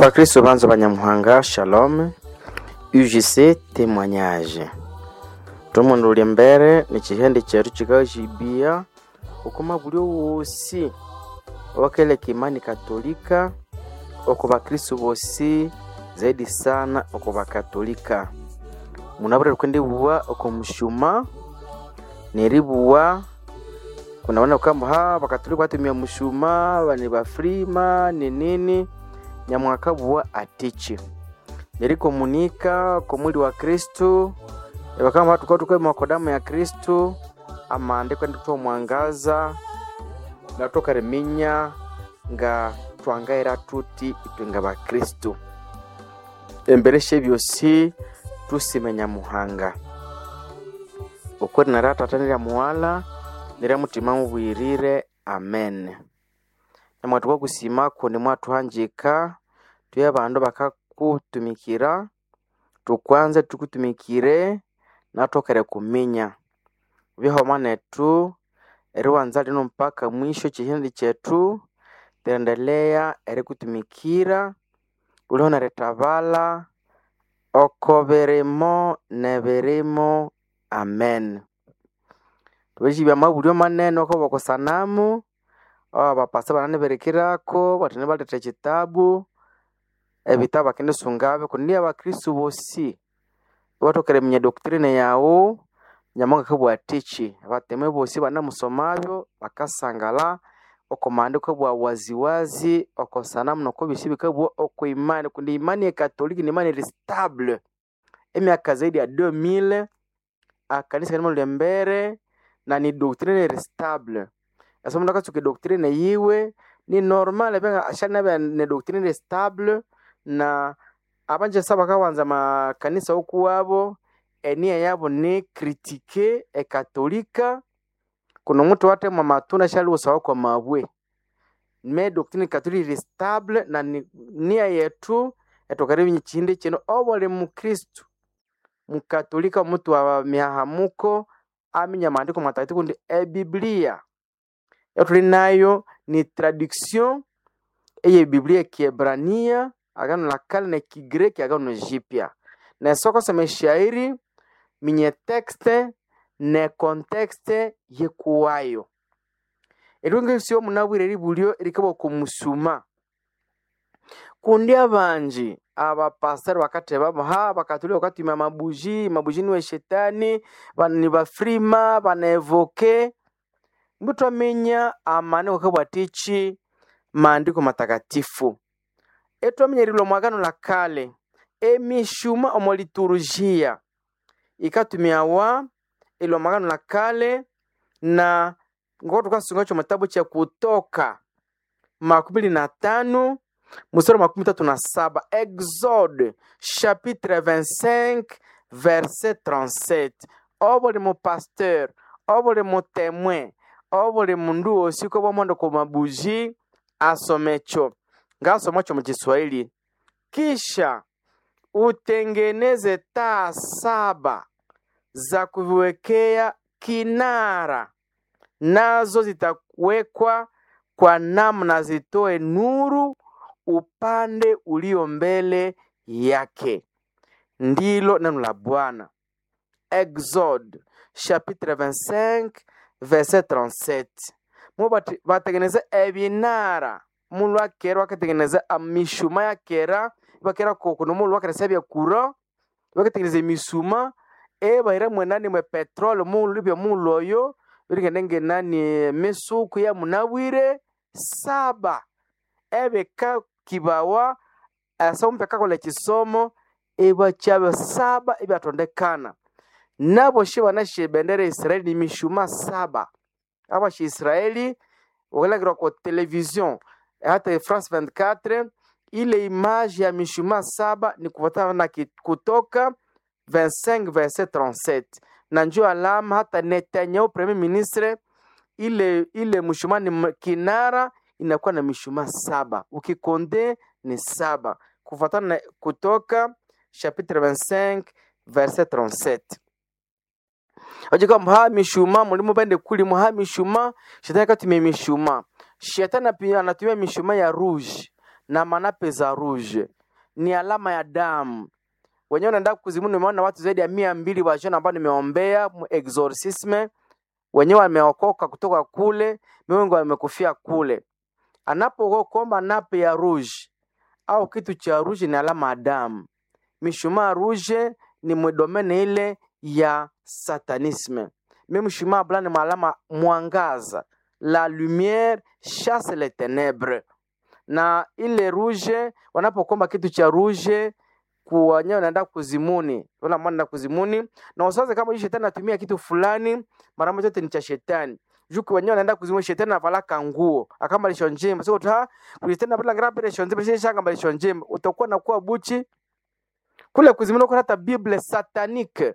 bakristo banza banyamuhanga shalom ugc témoignage tomundu uli mbere ni chihende chetu chikachibia ukuma buli wosi wakeleka imani katolika oko bakristo bosi zaidi sana oko bakatolika munabura kwendibuwa oko mushuma neribuwa kunaona kwamba ha bakatolika batumia mushuma bani bafrima ni nini nyamwaka buwa atichi nerikomunika ko mwili wa kristu ebakama batu kwatukwema kwa damu ya kristu amandiko ndikutoa mwangaza natoka reminya nga twangaira tuti itwe nga bakristu embereshe byosi tusimenya muhanga ukweli naratata nirya muwala nirya mutima mubwirire amen namwatu kwakusimako nimwatuhanjika tuye abandu bakakutumikira tukwanze tukutumikire natokere kuminya bihoma netu eriwanza lino mpaka mwisho chihindi chetu tiendelea erikutumikira uliho neritabala oko birimo nebirimo amen tubeshibya mabulyo manene oko bokosanamu abapasa bananiberekirako batini baleta ekitabu ebitabu bakinisungabe kundi abakristu bosi batokere minya doktrine yawu nyamonga kabwatichi abateme bosi banamusomabyo bakasangala oko maandiko bwa waziwazi oko sanamu noko bisi bikabwa oko imani kundi imani ya katoliki ni imani stable emyaka zaidi ya 2000 akanisa kanimo lembere na ni doctrine stable asa mundu akatsuka doctrine yiwe ni normal benga ashana be ne doctrine stable na abanje saba kawanza makanisa okuwabo enia yabo ni kritike ekatolika kuno mutu wate mwa matunda shali usawa kwa mabwe me doctrine katolika stable na ni, nia yetu etokaribi chindi chino obole mukristu mukatolika mutu wa mihahamuko aminya maandiko matakatifu ndi ebiblia tuli nayo ni traduction eye biblia kiebrania agano la kale na kigreki agano jipya na soko sema shairi minye texte ne contexte yekuwayo erunge sio munabwire libulyo erikabo kumusuma kundi abanji abapasitari bakateba ha bakatuli bakatumia mabuji mabuji niwe shetani ni bafrima banevoke mbutwamenya amaandiko kabwatichi maandiko matakatifu etwamenyerilwa mwagano la kale emishuma omo liturujia ikatumiawa ilwa mwagano la kale na ngoko tukasunga cho matabu cha kutoka makumi na tano mstari makumi tatu na saba exode chapitre 25 verset 37 obuli mupasteur obuli mutemwe obuli mundu wosi uko bwamondo ku mabuji asomecho ngasomacho mu Kiswahili kisha utengeneze taa saba za kuviwekea kinara nazo zitawekwa kwa namna zitoe nuru upande ulio mbele yake ndilo neno la bwana exode chapitre 25 verset 37 mu batengeneza ebinara mulu akera bakatengeneza mishuma yakera bakera kokuno mulu bakeresa byakura bakatengeneza emisuma ebaira mwenani mwe petrol mulu bya mulu oyo birigende ngenani misuku ya munabwire saba ebeka kibawa asa omupe kola kisomo ebachaba saba ebyatondekana nabo shi banashe bendera ya israeli ni mishuma saba aba shi israeli wakalagirwa kwa television hata france 24 ile image ya mishuma saba ni kufuatana na kutoka 25 verset 37 na njo alama hata netanyahu premier ministre ile ile mshuma ni kinara inakuwa na mishuma saba ukikonde ni saba kufuatana na kutoka chapitre 25 verset 37 ojika ha mishuma mulimo bende kulimo ha mishuma shetani akatumia mishuma shetani pia anatumia mishuma ya rouge na manape za rouge ni alama ya damu wenyewe unaenda kuzimu. Nimeona watu zaidi ya mia mbili washona ambao nimeombea mu exorcisme, wenyewe wameokoka kutoka kule, wengi wamekufia kule. Anapokuomba nape ya rouge au kitu cha rouge ni alama ya damu. Mishumaa rouge ni mdomene ile ya satanisme. Mimi mshumaa blanc ni alama mwangaza, la lumière chasse les ténèbres. Na ile rouge, wanapokomba kitu cha rouge kuwanyewe naenda kuzimuni, wala mwana na kuzimuni, na usiwaze kama hii shetani anatumia kitu fulani, mara moja yote ni cha shetani. Juku wenyewe anaenda kuzimuni, shetani anavalaka nguo akamba lisho njema, sio ta kulitenda bila grape lisho njema, sio shanga lisho njema, utakuwa na kuwa buchi kule kuzimuni, kuna hata Bible satanique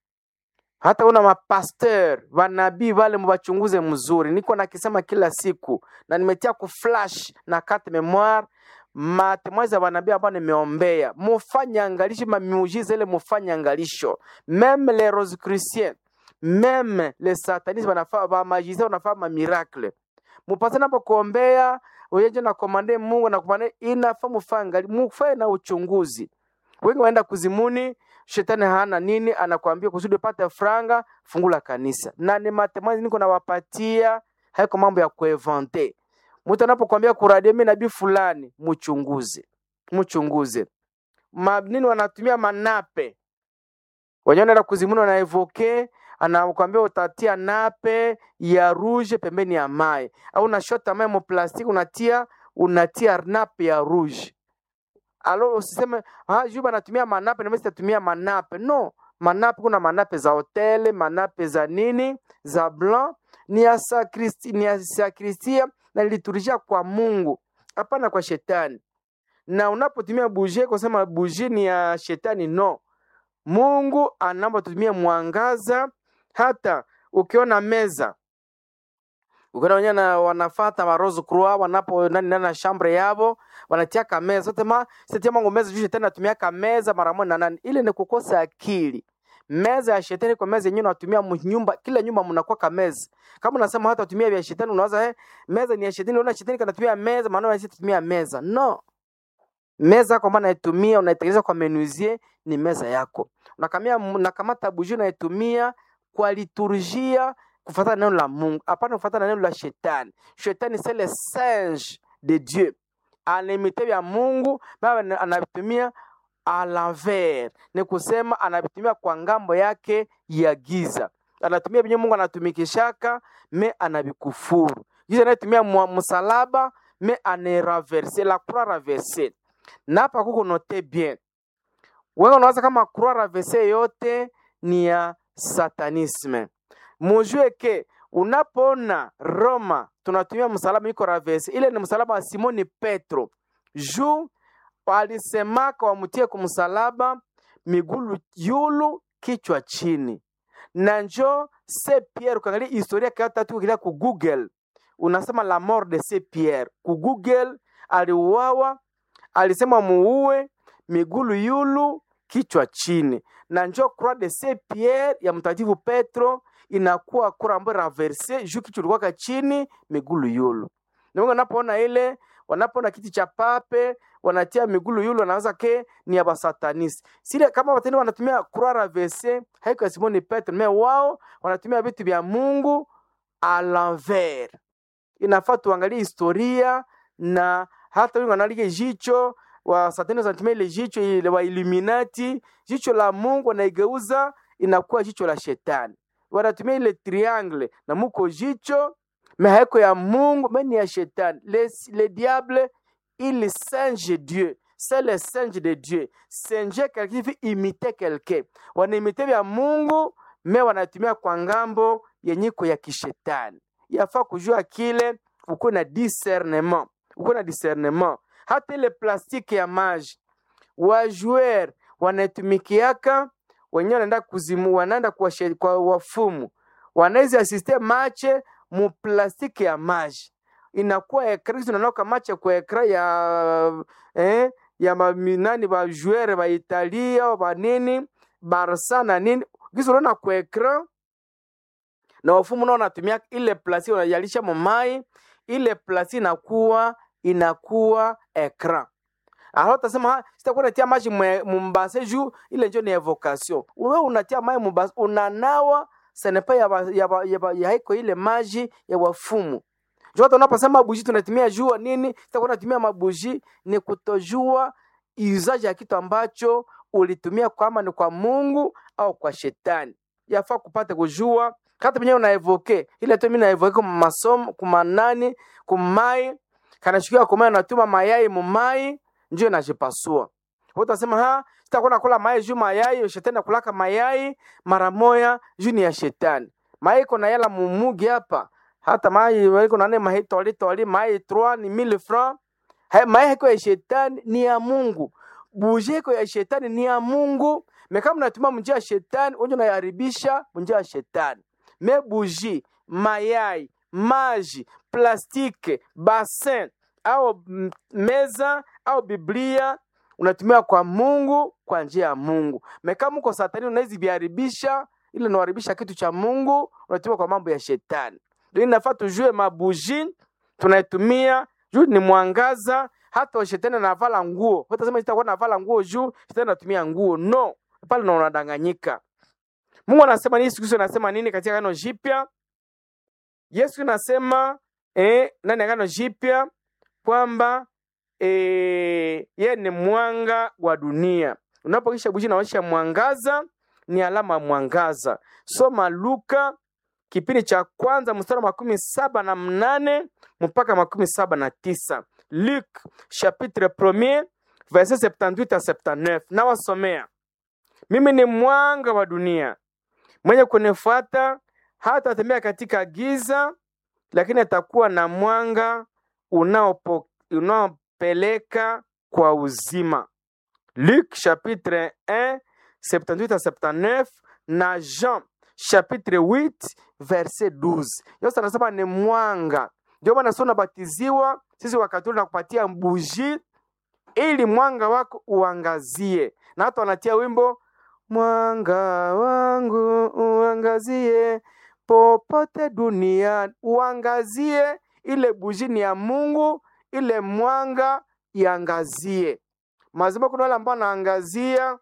hata una mapasteur vanabii vale mubachunguze mzuri. Niko nakisema kila siku na nimetia ku flash na carte memoire matemoins za vanabii ambao nimeombea, mufanye angalisho mamiujiza ile, mufanye angalisho meme les rosicruciens meme les satanistes wanafaa ba magicien wanafaa ma miracle mupase napo kuombea uyeje na komande Mungu na komande inafaa mufanye mufae na uchunguzi. Wengi waenda kuzimuni shetani hana nini, anakuambia kusudi upate franga, fungula kanisa. Na ni matemoins niko nawapatia, haiko mambo ya kuevante. Mtu anapokuambia kuradia mimi nabii fulani, mchunguze, mchunguze. Ma, nini wanatumia manape wenyewe, naenda kuzimuni, wanaevoke anakuambia utatia nape ya rouge pembeni ya mai, au unashota mai mo plastiki unatia unatia nape ya rouge alo usiseme ah, juba natumia manape na mimi sitatumia manape. No, manape kuna manape za hoteli, manape za nini za blanc ni ya sakristi, ni ya sakristia na liturujia kwa Mungu, hapana kwa shetani. Na unapotumia bougie kusema bougie ni ya shetani, no. Mungu anaomba tutumie mwangaza. Hata ukiona meza ukiona wenyewe na wanafata ma rose croix wanapo nani nani na chambre yabo wanatia kameza sote ma sitia mango meza juu shetani anatumia kameza mara moja na nani, ile ni kukosa akili. Meza ya shetani kwa meza yenyewe unatumia nyumba, kila nyumba mnakuwa kameza. Kama unasema hata utumia vya shetani, unawaza eh, meza ni ya shetani, unaona shetani kanatumia meza, maana wewe tumia meza. No, meza kwa maana unaitumia unaitengeneza kwa menuisier, ni meza yako. Unakamia unakamata bougie unaitumia kwa liturgia kufuatana neno la Mungu, hapana kufuatana neno la shetani. Shetani c'est le singe de Dieu, anaimite vya Mungu baba anavitumia a l'envers, ni kusema anavitumia kwa ngambo yake ya giza. Anatumia vyenye Mungu anatumikishaka me anavikufuru. Giza anatumia msalaba me aneraverse la croix raverse. Na hapa kuko note bien, wewe unawaza kama croix raverse yote ni ya satanisme mujue ke unapoona Roma tunatumia msalaba iko ravesi, ile ni msalaba wa Simoni Petro juu walisemaka wamutie kumsalaba migulu yulu kichwa chini, na njo se Pierre. Ukiangalia historia kata tu kile ku Google unasema la mort de se Pierre ku Google, aliuawa alisema muue migulu yulu kichwa chini, na njo croix de se Pierre ya mtakatifu Petro inakuwa kura ambayo raverse juu kichwa ilikuwa chini migulu yulu. Na wengi wanapoona ile, wanapoona kiti cha pape wanatia migulu yulu, wanaanza ke ni ya basatanisi. Sile kama watende wanatumia croix raverse, haiko ya Simoni Petro, me wao wanatumia vitu vya Mungu a l'envers. Inafaa tuangalie historia na hata wengi wanalige jicho wa satani wanatumia ile jicho ile wa Illuminati, jicho la Mungu wanaigeuza inakuwa jicho la shetani wanatumia ile triangle na muko jicho me haiko ya Mungu me ni ya shetani. Le, le diable il singe Dieu, c'est le singe de Dieu. Singe quelqu'un fi imiter quelqu'un, wanaimite vya Mungu me wanatumia kwa ngambo yenyiko ya kishetani. Yafaa kujua kile, uko na discernement, uko na discernement. Hata ile plastiki ya maji wa joueur wanatumikiaka wenyewe wanaenda kuzimu, wanaenda kwa, kwa wafumu, wanaweza asiste mache mu plastiki ya maji inakuwa ekra tunanoka mache kwa ekra ya eh, ya maminani ba joueur ba Italia ba nini Barca na nini gizo unaona kwa ekra na wafumu nao wanatumia ile plastiki wanajalisha mamai ile plastiki inakuwa inakuwa ekra alors utasema "Ah, sitakuwa natia maji mwe- mumbase juu ile njo ni evocation wewe unatia maji mumbase unanawa senepa ya, ba- ya, ba- ya, ba- ya haiko ile maji ya wafumu juu hata unaposema buji tunatumia jua nini sitakuwa natumia mabuji ni kutojua iuzaji ya kitu ambacho ulitumia kama ni kwa mungu au kwa shetani yafaa kupata kujua hata penyewe unaevoke ile tu mimi naevoke kwa masomo kumanani kumai kanashikia kumai natuma mayai mumai njo inajipasua utasema ha sitakuwa nakula mayai juu mayai shetani nakulaka mayai mara moya juu ni ya shetani mayai iko na yala mumugi hapa hata mayai iko na nene mayai toli toli mayai 3 ni 1000 francs Hai- mayai iko ya shetani ni ya Mungu buje iko ya shetani ni ya Mungu me kama unatumia munjia ya shetani unje unaharibisha munjia ya shetani me buji mayai maji plastike basin au mm, meza au biblia unatumia kwa mungu kwa njia ya mungu me kama uko satani unawezi viharibisha ile unaharibisha kitu cha mungu unatumia kwa mambo ya shetani ndio inafaa tujue mabuji tunaitumia juu ni mwangaza hata shetani anavala nguo utasema sitakuwa navala nguo juu shetani anatumia nguo no pale na unadanganyika mungu anasema nini yesu kristo anasema nini katika agano jipya yesu anasema eh, ndani ya agano jipya kwamba eh, ye ni mwanga wa dunia unapokisha buji naonyesha mwangaza ni alama ya mwangaza soma luka kipindi cha kwanza mstari wa makumi saba na mnane mpaka makumi saba na tisa luk chapitre premier verset 78 à 79 nawasomea mimi ni mwanga wa dunia mwenye kunifuata hata atembea katika giza lakini atakuwa na mwanga unaopo- unaopeleka kwa uzima Luc chapitre 1 78 à 79 na Jean chapitre 8 verset 12. Yote anasema ni mwanga. Ndio maana sio unabatiziwa sisi wakatoliki na kupatia buji ili mwanga wako uangazie, na hata wanatia wimbo mwanga wangu uangazie popote duniani, uangazie. Ile buji ni ya Mungu, ile mwanga iangazie mazima kuna wale ambao wanaangazia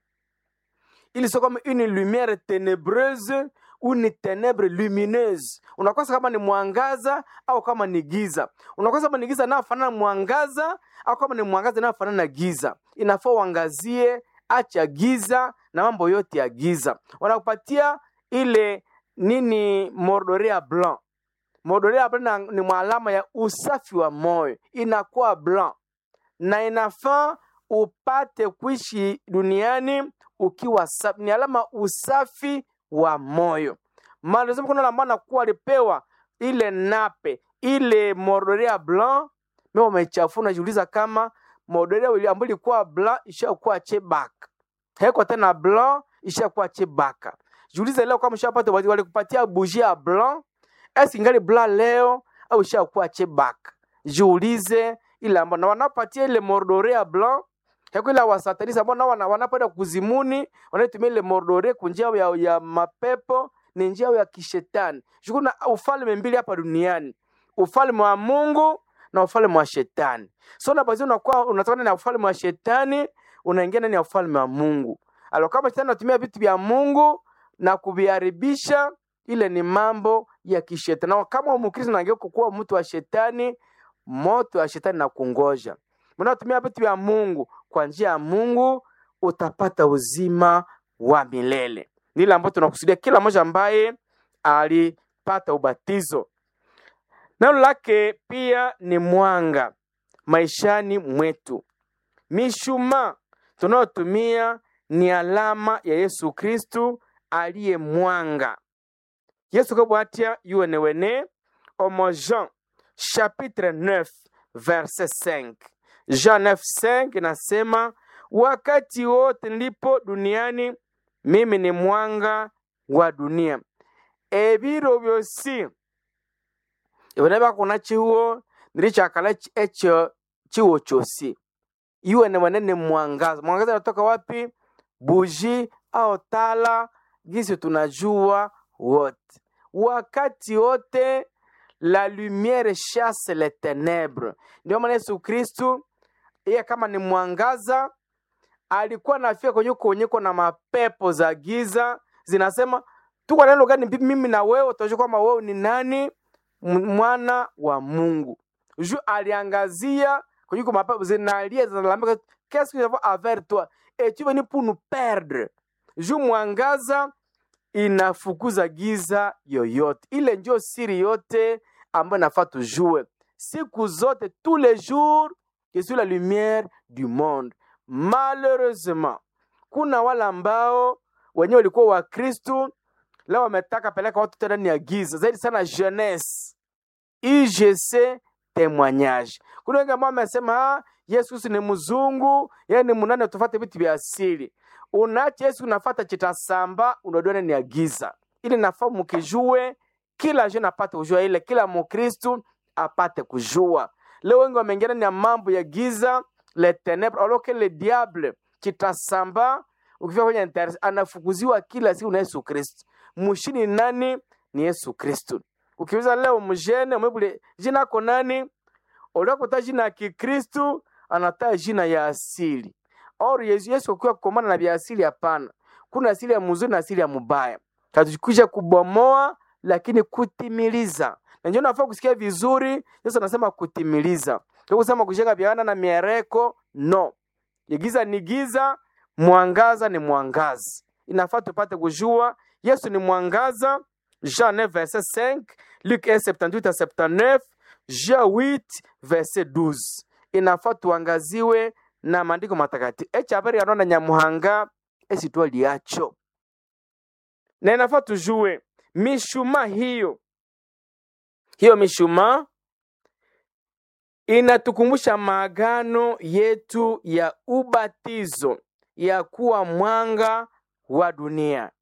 ili sio kama une lumière ténébreuse ou ni ténèbre lumineuse unakosa kama ni mwangaza au kama ni giza unakosa kama ni giza inayofanana na mwangaza au kama ni mwangaza inayofanana na giza inafaa uangazie acha giza na mambo yote ya giza wanakupatia ile nini mordorea blanc mordorea blanc na- ni mwalama ya usafi wa moyo inakuwa blanc na inafaa upate kuishi duniani ukiwa safi. Ni alama usafi wa moyo. Maana lazima kuna wale ambao nakuwa alipewa ile nape ile mordorea blanc, mimi wamechafuna, najiuliza kama mordorea ile ambayo ilikuwa blanc ishakuwa chebaka, haiko tena blanc, ishakuwa chebaka. Jiulize leo kama ushapata walikupatia bougie ya blanc, esi ingali blanc leo au ishakuwa chebaka? Jiulize ile ambao na wanapatia ile mordorea blanc Heko ile wasatanisi ambao nao wana- wanapoenda kuzimuni wanatumia ile mordore kwa njia ya, ya mapepo ni njia ya kishetani. Shughuli na ufalme mbili hapa duniani, ufalme wa Mungu na ufalme wa shetani. So na baadhi unakuwa unatoka na ufalme wa shetani unaingia ndani ya ufalme wa Mungu. Alo kama shetani anatumia vitu vya Mungu na kuviharibisha, ile ni mambo ya kishetani. Na kama Mkristo unageuka kuwa mtu wa shetani, moto wa shetani na kungoja mnaotumia vitu vya Mungu kwa njia ya Mungu utapata uzima wa milele. Ni ile ambayo tunakusudia kila mmoja ambaye alipata ubatizo. Neno lake pia ni mwanga maishani mwetu. Mishumaa tunayotumia ni alama ya Yesu Kristu aliye mwanga. Yesu kabwatia yuene wene omo Jean chapitre 9 verset 5. Jean 9:5 inasema wakati wote nilipo duniani mimi ni mwanga wa dunia. Ebiro byosi iboneba kuna chiwo nilichakala ch- echo chiwo chosi iwe ni wanene mwangaza. Mwangaza unatoka wapi? Buji au tala, gisi tunajua wote, wakati wote la lumière chasse les ténèbres. Ndio maana Yesu Kristu yeye kama ni mwangaza alikuwa nafika kwenye kuonyeko na mapepo za giza zinasema tuko neno gani mbi- mimi na wewe utaonyesha kwamba wewe ni nani M- mwana wa mungu ju aliangazia kwenye kwa mapepo zinalia zinalalamika qu'est-ce que nous avons avec toi et tu es venu pour nous perdre ju mwangaza inafukuza giza yoyote ile ndio siri yote ambayo nafaa tujue siku zote tous les jours je suis la lumière du monde malheureusement kuna wale ambao wenyewe walikuwa wakristu leo wametaka peleka watu tena ndani ya giza zaidi sana jeunesse igc témoignage kuna wengi ambao wamesema "Ah, yesu kristu ni mzungu yeye ni munane tufate vitu vya asili unache yesu unafata chitasamba unajua ndani ya giza ili nafaa mukijue kila jeune apate kujua ile kila mukristu apate kujua leo wengi wameingia ndani ya mambo ya giza le ténèbre alors que le diable chitasamba ukifika kwenye internet anafukuziwa kila siku na yesu kristu mushini ni nani ni yesu kristu ukiuliza leo mjene umebule jina ko nani uliakuta jina ya kikristu anataa jina ya asili or yesu yesu akiwa kukomana na vya asili hapana kuna asili ya mzuri na asili ya mubaya katukisha kubomoa lakini kutimiliza na ndio nafaa kusikia vizuri yesu anasema kutimiliza Sio kusema kushika viana na miereko no giza ni giza mwangaza ni mwangaza inafaa tupate kujua yesu ni mwangaza jean 9 verset 5 luc 1 78 à 79 jean 8 verset 12 inafaa tuangaziwe na maandiko matakatifu echi habari yanona nyamuhanga esitwa liacho na inafaa tujue mishumaa hiyo hiyo mishumaa inatukumbusha maagano yetu ya ubatizo ya kuwa mwanga wa dunia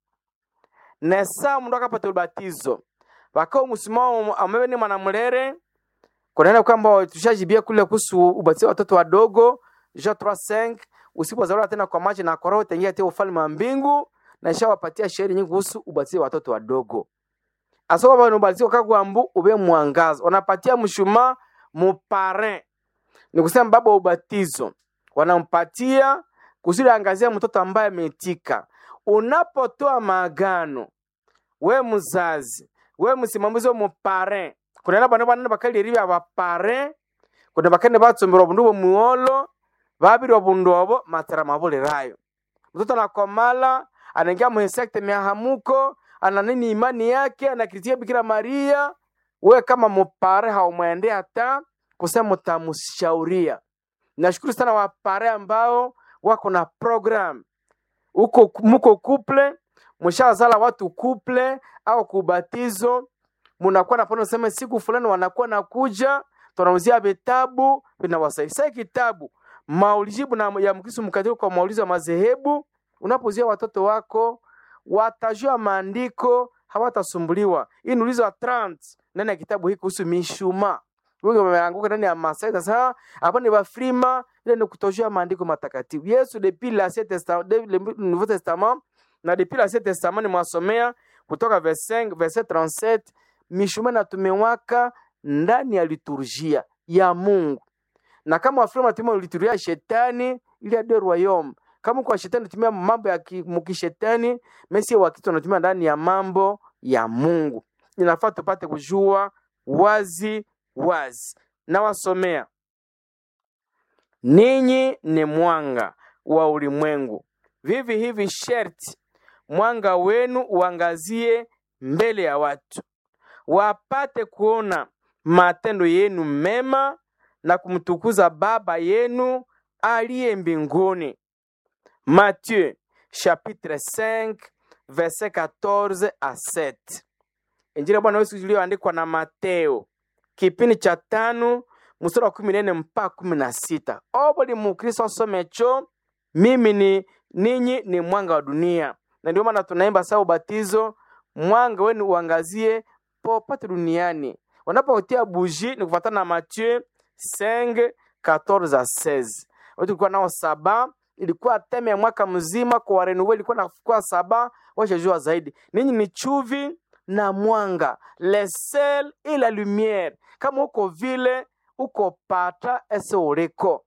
na saa mundu akapata ubatizo wakao musimao ambaye ni mwanamulere kunaenda kwamba tushajibia kule kuhusu ubatizo wa watoto wadogo Jean 3:5 usipozaliwa tena kwa maji na kwa roho utaingia tena ufalme wa mbingu na ishawapatia shairi nyingi kuhusu ubatizo wa watoto wadogo asoka bano ubatizo kagwambu ube mwangaza wanapatia mshumaa muparin ni kusema baba wa ubatizo wanampatia kusudi angazia mtoto ambaye ameitika unapotoa maagano we mzazi we msimamizi wa muparin kunaenda bana bana bakaliri bya baparin kuna bakene batsombera obundu bwomuolo babiri obundu obo matera mabulirayo mtoto anakomala anaingia muhesekte miahamuko ana nini imani yake anakritia bikira maria we kama mupare haumwendea hata kusema utamushauria nashukuru sana wapare ambao wako na program uko muko kuple mshazala watu kuple au kubatizo munakuwa napona sema siku fulani wanakuwa nakuja tunauzia vitabu vinawasaidia sasa kitabu maulijibu na ya mkristo mkatili kwa maulizo ya madhehebu unapozia watoto wako watajua maandiko hawatasumbuliwa hii ni ulizo wa 30 ndani ya kitabu hiki kuhusu mishuma wengi wameanguka ndani ya masai sasa hapa ni bafrima ile ni kutojua maandiko matakatifu yesu depuis l'ancien testament depuis le nouveau testament na depuis l'ancien testament nimwasomea kutoka verset 5 verset 37 mishuma inatumewaka ndani ya liturgia ya mungu na kama wafrima wanatumia liturgia ya shetani ili ya de royaume kama kwa shetani anatumia mambo ya ki- mukishetani mesi wakristo wanatumia ndani ya mambo ya mungu inafaa tupate kujua wazi wazi nawasomea ninyi ni mwanga wa ulimwengu vivi hivi sherti mwanga wenu uangazie mbele ya watu wapate kuona matendo yenu mema na kumtukuza baba yenu aliye mbinguni Matthieu chapitre 5 verset 14 à 7. Injili ya Bwana Yesu iliyoandikwa na Mateo kipindi cha tano mstari wa kumi na nne mpaka kumi na sita. O buli mukristo asomecho, mimi ni ninyi ni mwanga wa dunia, na ndio maana tunaimba saa ubatizo, mwanga wenu uangazie popote duniani. Wanapotia buji ni kufuatana na Mathieu 5 14 à 16. Watu tulikuwa nao saba ilikuwa teme ya mwaka mzima kwa warenuwe ilikuwa nakuwa saba washajua zaidi ninyi ni chuvi na mwanga le sel et la lumière kama uko vile uko pata ese ureko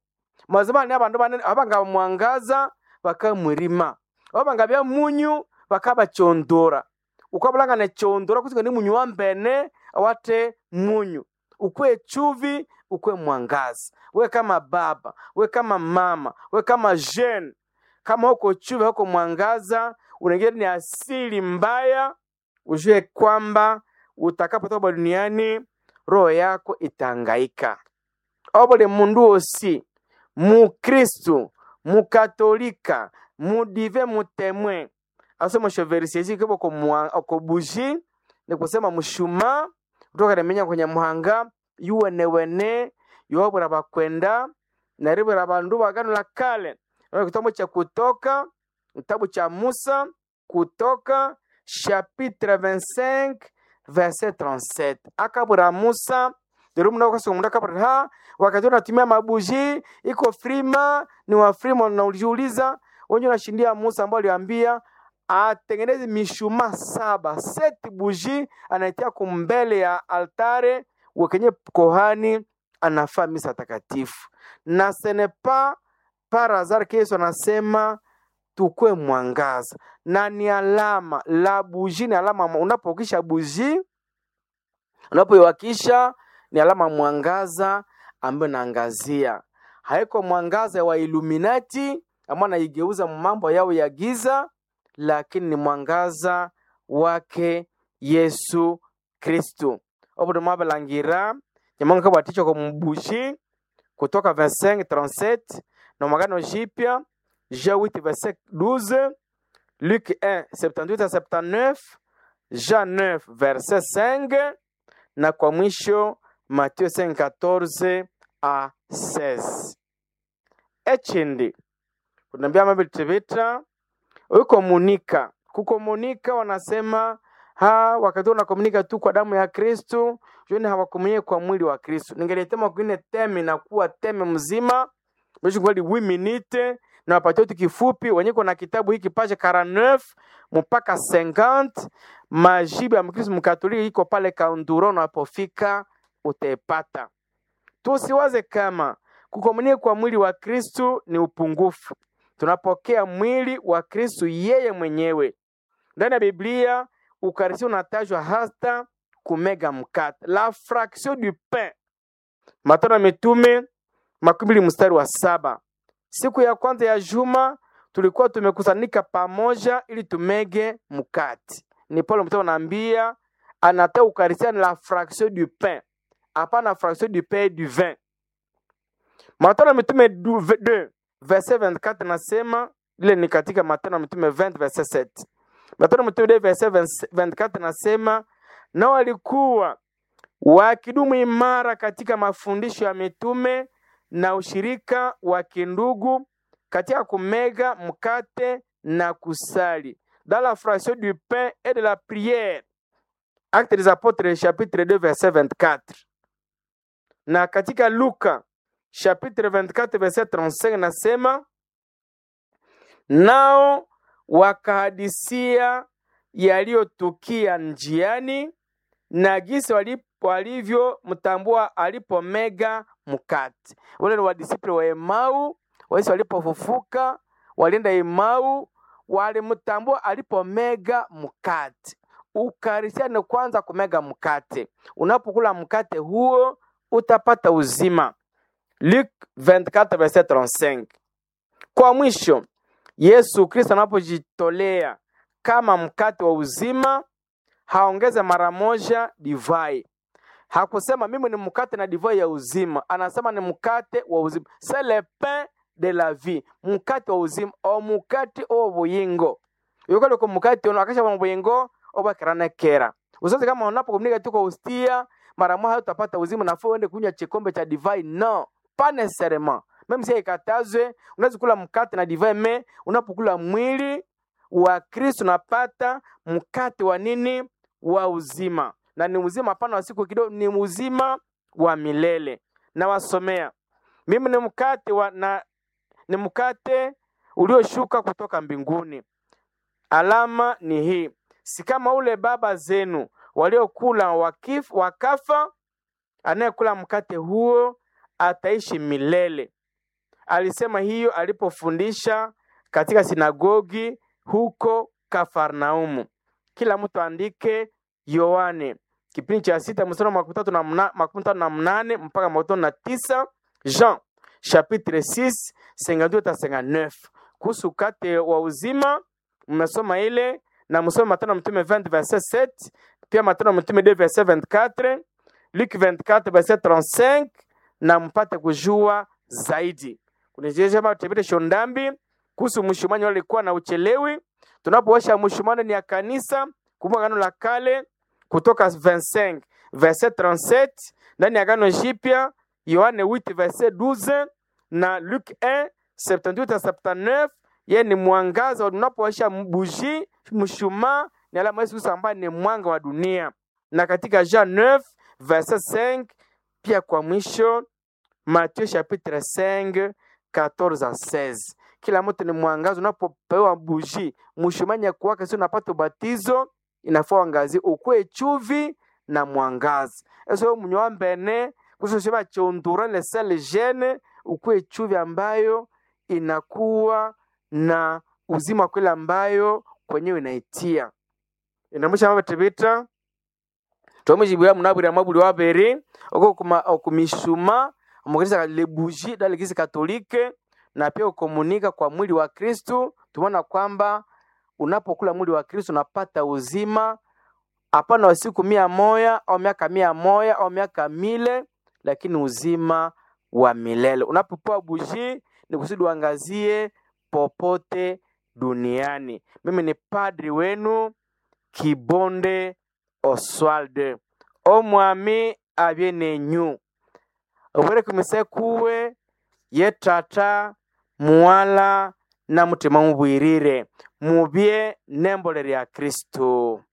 mazima ni abandu banene abanga mwangaza bakamwirima abanga bya munyu bakabachondora ukabulanga nechondora kusinga ni munyu wa mbene awate munyu ukwe chuvi ukwe mwangaza we kama baba we kama mama we kama jeune kama huko chuvi huko mwangaza unaingia ni asili mbaya ujue kwamba utakapotoka duniani roho yako itangaika obole mundu osi mukristu mukatolika mudive mutemwe asoma shoverisiesi kibo ko buji ni kusema mshuma kutoka remenya kwenye muhanga yuwenewene yuwabura bakwenda naribura bandu bagano la kale Ndio kitabu cha kutoka kitabu cha musa kutoka chapitre 25 verset 37 akabura musa derumna ukasoma akabura ha wakati unatumia mabuji iko frima ni wa frima na ulijiuliza wenye unashindia musa ambao aliambia atengeneze mishuma saba seti buji anaitia kumbele ya altare wakenye kohani anafaa misa takatifu na senepa par hasard ke Yesu anasema tukwe mwangaza na ni alama la buji ni alama unapokisha buji unapoiwakisha ni alama mwangaza ambayo naangazia haiko mwangaza wa Illuminati ambao anaigeuza mambo yao ya giza lakini ni mwangaza wake Yesu Kristu obudu mwabalangira nyamonga kabwaticho ko mubushi kutoka 25 37 na magano jipya Jean 8 verset 12 Luc 1 78 à 79 Jean 9 verset 5 na kwa mwisho Matthieu 5 14 à 16 echindi kunambia mabitibita ukomunika kukomunika wanasema ha wakati unakomunika tu kwa damu ya kristu joni hawakomunike kwa mwili wa kristu ningelitema kwine teme na kuwa teme mzima meshungwali wi minute na wapatia tu kifupi wenye kuna kitabu hiki page 49 mpaka 50 majibu ya mkristu mkatoliki iko pale kaunduro unapofika utaipata tusiwaze kama kukomunika kwa mwili wa kristu ni upungufu tunapokea mwili wa kristu yeye mwenyewe ndani ya biblia ukarisi unatajwa hata kumega mkate la fraction du pain matano ya mitume makumi mbili mstari wa saba siku ya kwanza ya juma tulikuwa tumekusanika pamoja ili tumege mkate ni paulo mtume anaambia anata ukarisia ni la fraction du pain hapana fraction du pain du vin matano ya mitume 2 verset 24 nasema ile ni katika matano ya mitume 20 verset 7 matano ya mitume 2 verset 24 nasema na walikuwa wakidumu imara katika mafundisho ya mitume na ushirika wa kindugu katika kumega mkate na kusali dans la fraction du pain et de la prière acte des apôtres chapitre 2 verset 24 na katika luka chapitre 24 verset 35 nasema nao wakahadisia yaliyotukia njiani na gisi walivyomtambua alipomega mkate. Wale ni wadisiple wa Emau, waisi walipofufuka walienda Emau, walimtambua alipomega mkate. Ukarisia ni kwanza kumega mkate. Unapokula mkate huo utapata uzima. Luc 24 verset 35. Kwa mwisho, Yesu Kristo anapojitolea kama mkate wa uzima, haongeze mara moja divai. Hakusema mimi ni mkate na divai ya uzima, anasema ni mkate wa uzima, c'est le pain de la vie, mkate wa uzima o mukate o buyingo yokale ko mukate ono akasha mu buyingo obakirana kera usaze kama unapokomunika tu kwa ustia mara moja utapata uzima nafuu uende kunywa kikombe cha divai no pas necessairement même si ikatazwe unaweza kula mkate na divai me unapokula mwili wa Kristo unapata mkate wa nini wa uzima na ni uzima hapana wa siku kidogo ni uzima wa milele na wasomea mimi ni mkate wa na ni mkate ulioshuka kutoka mbinguni alama ni hii si kama ule baba zenu waliokula wakif, wakafa anayekula mkate huo ataishi milele alisema hiyo alipofundisha katika sinagogi huko Kafarnaumu. Kila mtu andike Yohane kipindi cha sita mstari wa makumi tatu na mna- makumi tano na mnane mpaka makumi tano na tisa Jean chapitre 6 52 hata 59 kuhusu ukate wa uzima mnasoma ile na msome Matendo ya Mtume 20 verset 7 pia Matendo ya Mtume 2 verset 24 Luc 24 verset 35 na mpate kujua zaidi. Kunijema tebete shondambi kuhusu mshumanyo alikuwa na uchelewi. Tunapoosha mshumanyo ni ya kanisa, kumbuka agano la kale kutoka 25 verset 37 ndani ya agano jipya Yohane 8 verset 12 na Luc 1 78 à 79 yeye ni mwangaza unapowasha buji mshumaa ni alama Yesu Kristo ambaye ni mwanga wa dunia na katika Jean 9 verset 5 pia kwa mwisho Matthieu chapitre 5 14 à 16 kila mtu ni mwangaza unapopewa buji mshumaa nyakuwaka si unapata ubatizo inafaa uangazie ukwe chuvi na mwangaza eso mnywa mbene kusosema chondura le sel gene ukwe chuvi ambayo inakuwa na uzima kweli ambayo kwenyewe inaitia inamusha mabatibita tomujibwira munabwira mabuli wabere oko kuma okumishuma omukanisa le bougie dans l'église catholique na pia ukomunika kwa mwili wa Kristu tumeona kwamba unapokula mwili wa Kristo unapata uzima hapana wa siku mia moya au miaka mia moya au miaka mile, lakini uzima wa milele. Unapopewa buji ni kusudi uangazie popote duniani. Mimi ni padri wenu Kibonde Oswald omwami abye nenyu obwere kumise kuwe ye tata muwala na mutima mubwirire mubye nembole lya kristo